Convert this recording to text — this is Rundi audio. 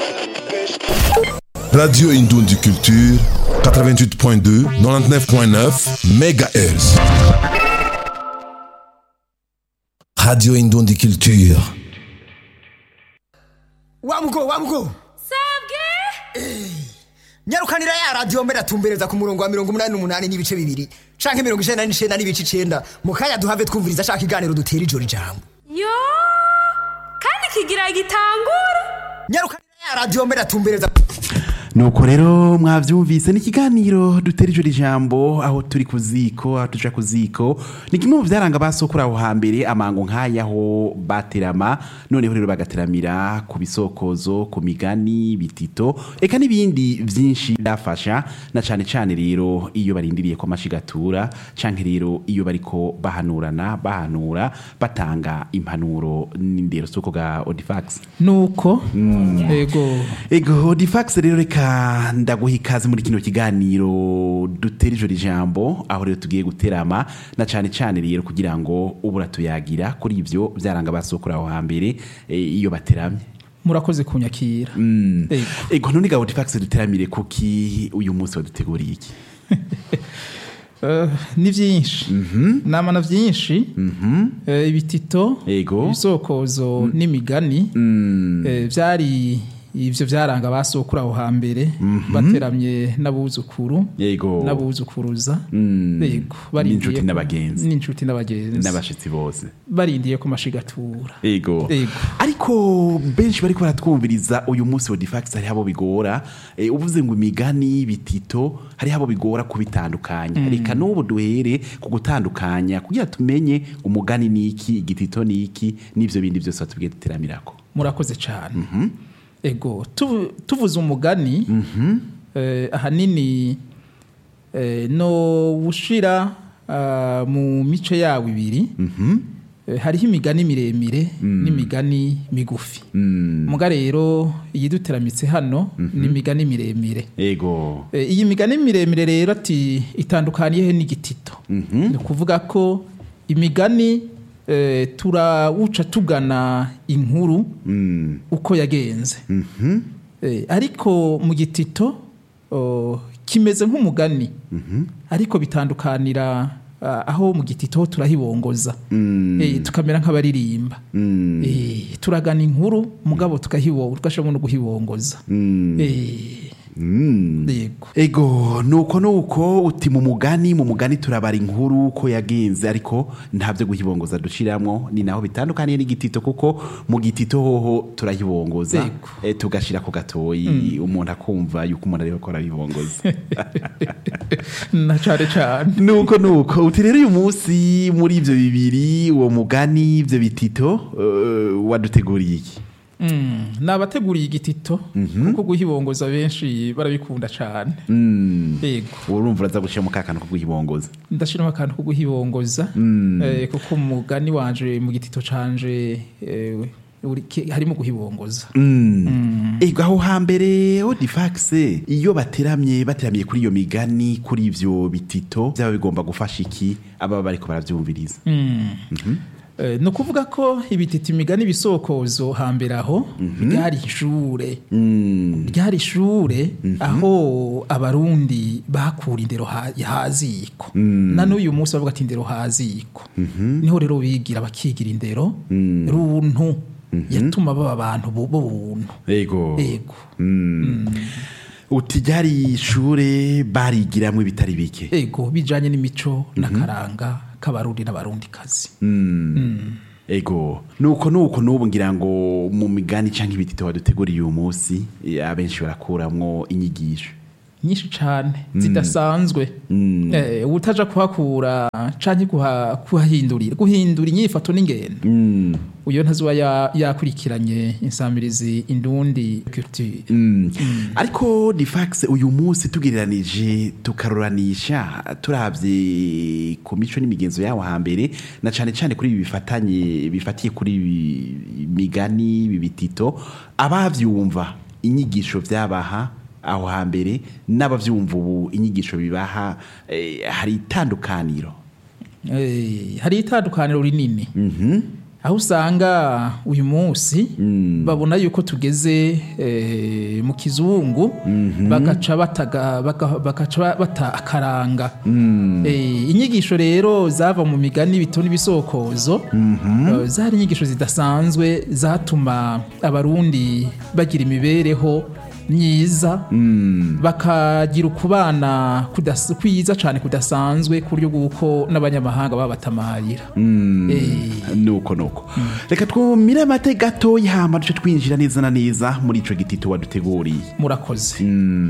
Radio Indundi Culture 88.2 99.9 MHz. Radio Indundi Culture. wamugo wamugo sabwe nyarukanira ya radiyo mbere atumbereza ku murongo wa mirongo umunani n'umunani n'ibice bibiri canke mirongo icenda n'icenda n'ibice icenda mu kanya duhave twumviriza ashaka iganiro dutera ijoro ijambo yo kandi kigira gitangura nyarukanira ya radiyo mbere atumbereza nuko rero mwavyumvise ni ikiganiro dutera ijoro ijambo aho turi ku ziko aho tuja ku ziko ni kimwe mu vyaranga basokura aho hambere amango nk'ayaho baterama noneho rero bagateramira ku bisokozo ku migani bitito eka n'ibindi vyinshi byafasha na cane cane rero iyo barindiriye ko amashigatura canke rero iyo bariko bahanurana bahanura batanga impanuro n'indero soko ga Odifax nuko ego Ego Odifax rero reka ndaguha ikaze muri kino kiganiro dutera ijoro ijambo aho rero tugiye guterama na cane cane rero kugira ngo ubura tuyagira kuri ivyo vyaranga basokura aho hambere eh, iyo bateramye murakoze kunyakira ego Ego none ga Odifax duteramire kuki uyu munsi waduteguriye iki Eh, ni vyinshi namana vyinshi Eh, ibitito Ego. ibisokozo n'imigani eh, vyari ivyo vyaranga basokura aho hambere bateramye n'abuzukuru Yego n'abuzukuruza Mm. ego N'inshuti ko- n'abagenzi. n'inshuti n'abagenzi n'abashitsi bose barindiye ko mashigatura Ego. Ego. Ariko benshi bariko baratwumviriza uyu munsi wa Difax hari abo bigora e, uvuze ngo imigani bitito hari abo bigora kubitandukanya reka n'ubu duhere ku gutandukanya kugira tumenye umugani niki igitito niki n'ivyo bindi byose batubwiye duteramirako murakoze cyane ego tuvu- tuvuze umugani eh, ahanini eh, no ushira ah, mu mice yawo ibiri Eh, hariho imigani miremire n'imigani migufi muga rero iyiduteramitse hano ni imigani miremire Ego Eh, iyi migani miremire rero ati itandukaniye he n'igitito ni ukuvuga ko imigani eh, turawuca tugana inkuru mm. uko yagenze Eh, ariko mu gitito oh, kimeze nk'umugani ariko bitandukanira ah, aho mu gitito ho turahibongoza Eh, tukamera nk'abaririmba Eh, turagana inkuru mugabo tukahibo tugashobora no guhibongoza Eh, yego Ego nuko nuko uti mu mugani mu mugani turabara inkuru ko yagenze ariko ntabyo guhibongoza dushiramwo ni naho bitandukaniye n'igitito kuko mu gitito hoho turahibongoza Ego. e, tugashira ku gatoyi umuntu akumva yuko umuntu ariko arabibongoza na cane cane nuko nuko uti rero uyu munsi muri ivyo bibiri uwo mugani ivyo bitito uh, waduteguriye iki Mm, nabateguriye igitito kuko guhibongoza benshi barabikunda cane mm. yego urumva uraza gushira mu kakano ko guhibongoza ndashiramo akantu ko guhibongoza eh, kuko umugani wanje mu gitito canje eh, uri- ke- harimo guhibongoza Ego aho hambere Odifax iyo bateramye bateramiye kuri iyo migani kuri ivyo bitito byaba bigomba gufasha iki aba bariko baravyumviriza Eh, ni ukuvuga ko ibitito imigani ibisokozo hambere aho ryari ishure ryari ishure aho abarundi bakura indero ha- haziko na n'uyu munsi bavuga ati indero haziko niho rero bigira bakigira indero runtu yatuma baba abantu bu- b'ubuntu Ego ego uti ryari ishure barigiramwo ibitari bike ego bijanye n'imico n'akaranga k'abarundi n'abarundikazi Ego nuko nuko nubu ngira ngo mu migani canke ibitito waduteguriye uyu munsi eh, abenshi barakuramwo inyigisho nyinshi cane zidasanzwe eh, utaja kuhakura canke kuha- kuhahindurira guhindura inyifato n'ingendo uyo ntazuba ya- yakurikiranye insamirizi indundi culture ariko difax uyu munsi tugereranije tukaruranisha turavye ku mico n'imigenzo yawo hambere na cane cane kuri ibi bifatanye bifatiye kuri ibi migani ibi bitito abavyumva inyigisho vyabaha aho hambere n'abavyumva ubu inyigisho bibaha eh, hari itandukaniro Eh, hari itandukaniro rinini aho usanga uyu munsi babona yuko tugeze eh, mu kizungu bagaca bataga baka- bagaca ba- bata akaranga Eh, inyigisho rero zava mu migani bitoni ibisokozo eh, zari inyigisho zidasanzwe zatuma abarundi bagira imibereho myiza bakagira ukubana kudas- kwiza cyane kudasanzwe ku buryo bw'uko n'abanyamahanga babatamarira Eh, nuko nuko reka twumire amate gatoya hama duce twinjira neza na neza muri ico gitito waduteguriye murakoze